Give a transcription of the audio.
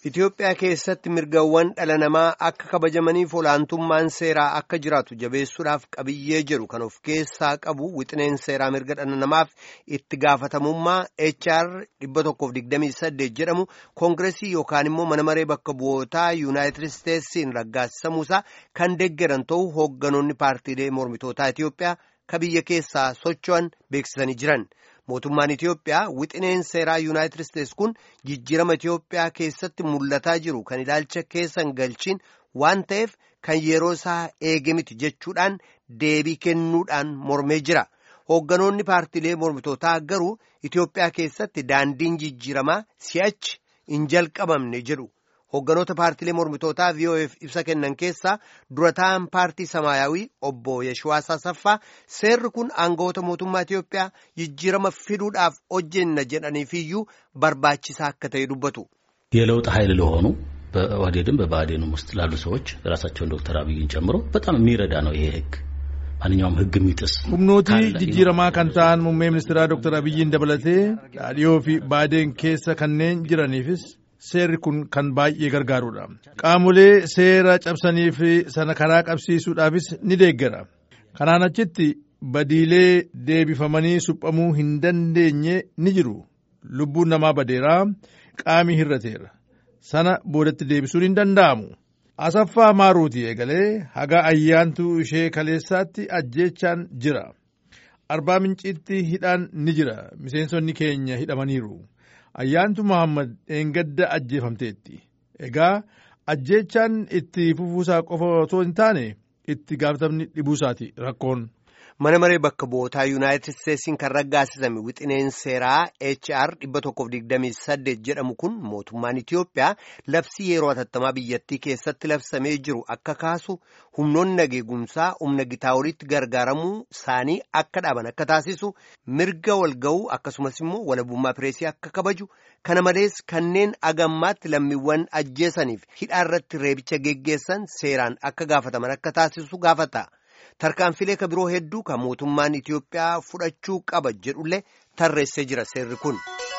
Itoophiyaa keessatti mirgawwan dhala namaa akka kabajamaniif olaantummaan seeraa akka jiraatu jabeessuudhaaf qabiyyee jedhu kan of keessaa qabu wixineen seeraa mirga dhala namaaf itti gaafatamummaa HR 128 jedhamu koongiresii yookaan immoo mana maree bakka bu'ootaa yuunaayitid isteetsiin raggaasisamuusaa kan deeggaran ta'uu hoogganoonni paartiilee mormitootaa Itoophiyaa ka biyya keessaa socho'an beeksisanii jiran. mootummaan Itoophiyaa wixineen seeraa yuunaayitid isteetsi kun jijjiirama Itoophiyaa keessatti mul'ataa jiru kan ilaalcha keessan galchiin waan ta'eef kan yeroo isaa eege miti jechuudhaan deebii kennuudhaan mormee jira. Hoogganoonni paartiilee mormitootaa garuu Itoophiyaa keessatti daandiin jijjiiramaa si'achi hin jalqabamne jedhu. Hoogganoota paartiilee mormitootaa VOF ibsa kennan keessaa durataan paartii Samaayawii obbo Yeshwaas Asaffaa seerri kun aangawoota mootummaa Itoophiyaa jijjiirama fiduudhaaf hojjenna jedhaniifiyyuu barbaachisaa akka ta'e dubbatu. የለውጥ ኃይል ለሆኑ በኦህዴድም በብአዴንም ውስጥ ላሉ ሰዎች ራሳቸውን ዶክተር አብይን ጨምሮ በጣም የሚረዳ ነው ይሄ ህግ ማንኛውም ህግ የሚጥስ humnooti jijjiiramaa kan ta'an muummee ministeeraa dooktar abiyyiin dabalatee dhaadhiyoo fi baadeen keessa kanneen jiraniifis seerri kun kan baay'ee gargaarudha qaamolee seera cabsanii fi sana karaa qabsiisuudhaafis ni deeggara kanaan achitti badiilee deebifamanii suphamuu hin dandeenye ni jiru lubbuun namaa badeeraa qaamii hirrateera sana boodatti deebisuun hin danda'amu asaffaa maaruuti eegalee haga ayyaantuu ishee kaleessaatti ajjeechaan jira arbaa minciitti hidhaan ni jira miseensonni keenya hidhamaniiru ayyaantu Muhammad dheengadda ajjeefamteetti. Egaa ajjeechaan itti fufuusaa qofa otoo hin taane itti gaafatamni dhibuusaati rakkoon. Mana maree bakka bu'ootaa Yuunaayitid Isteetsiin kan raggaasisame wixineen seeraa HR 128 jedhamu kun mootummaan Itoophiyaa labsii yeroo hatattamaa biyyattii keessatti labsamee jiru akka kaasu humnoonni nageegumsaa humna gitaa olitti gargaaramuu isaanii akka dhaaban akka taasisu mirga walga'uu akkasumas immoo walabummaa pireesii akka kabaju kana malees kanneen agammaatti lammiiwwan ajjeesaniif hidhaa irratti reebicha geggeessan seeraan akka gaafataman akka taasisu gaafata. tarkaanfilee ka biroo hedduu kan mootummaan Itoophiyaa fudhachuu qaba jedhullee tarreessee jira seerri kun.